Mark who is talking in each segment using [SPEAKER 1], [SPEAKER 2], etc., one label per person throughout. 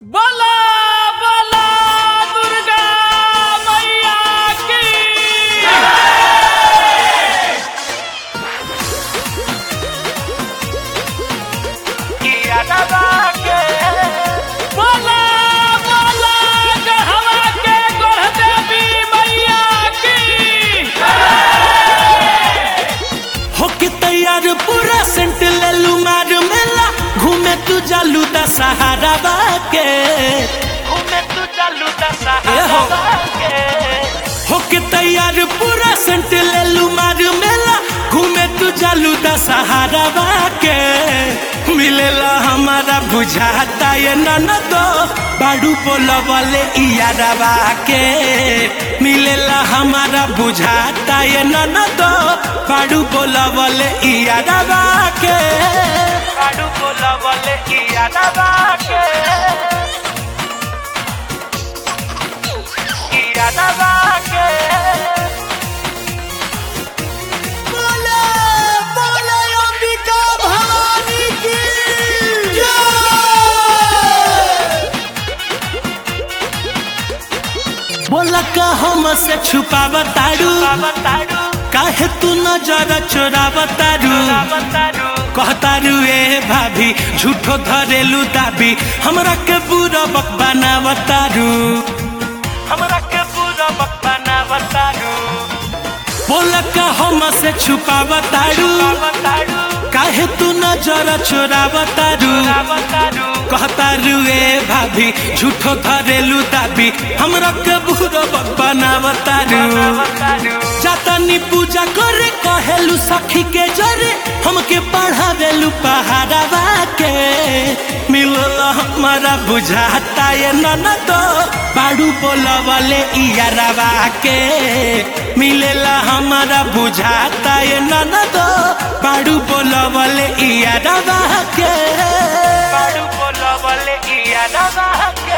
[SPEAKER 1] बोला बोला दुर्गा मैया की बोला बोला गढ़वा के गढ़ देवी मैया की
[SPEAKER 2] होके तैयार पूरा सेंट लेलू मार मेला घूमे तू जालू दा सहारा बाके घूमे तू जालू दा सहारा बाके होके तैयार पूरा सेंट लेलू मार मेला घूमे तू जालू दा सहारा बाके मिलेला हमारा बुझाता ये ननदो बाड़ू बोला वाले इयारवा के मिलेला हमारा बुझाता ये ननदो बाड़ू बोला वाले इयारवा के बाड़ू बोला वाले इयारवा के इयारवा के बोले बोले अंबिका भवानी की बोला का हम से छुपाव तारू काहे तू नजर चोराव तारू कहतारू ए भाभी झूठो धरेलू दाबी हमरा के बुरा बक बनाव तारू हमरा के बुरा बक बनाव तारू बोला का हम से छुपाव तारू काहे तू नजर चोराव तारू कहतारू ए भाभी झूठो धरेलू दाबी हमरा के बुरा बक बनाव तारू जातनी पूजा करे कहेलू सखी के जरे हमके पढ़ावेलू पहाड़वा के मिलल हमारा बुझाता ये ननद बाड़ू बोला वाले इयारवा के मिलेला हमारा बुझाता ये ननद बाड़ू बोला वाले इयारवा के बाड़ू बोला वाले इयारवा के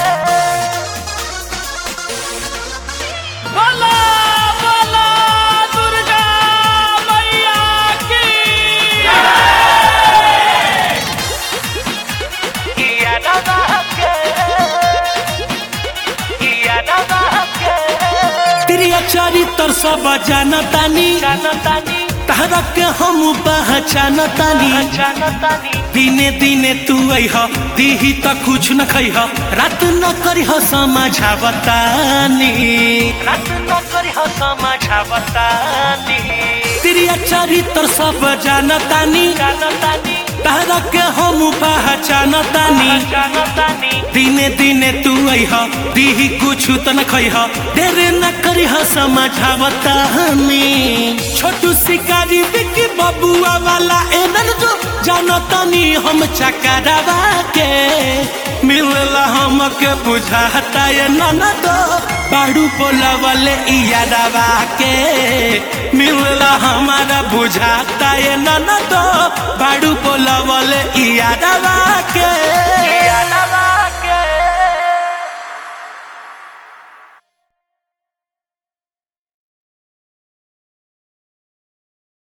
[SPEAKER 1] बोला बोला दुर्गा मैया की
[SPEAKER 2] प्रिय चरित्र सब जानतानी तहरा के हम पहचानतानी दिने दिने तू अह दीही त कुछ न खैह रात न करिह समझावतानी रात न करिह समझावतानी प्रिय चरित्र सब जानतानी तहरा के हम पहचानतानी दिने दिने तू अह दीही कुछ त न खैह देर न करिह समझावतानी छोटू शिकारी बिकी बबुआ वाला एनन जो जानतानी हम चकरावा के मिलला हमके बुझाता ये ननद बाड़ू बोला वाले इयारवा के मिलला हमारा बुझाता ये ननद बाड़ू बोला वाले इयारवा के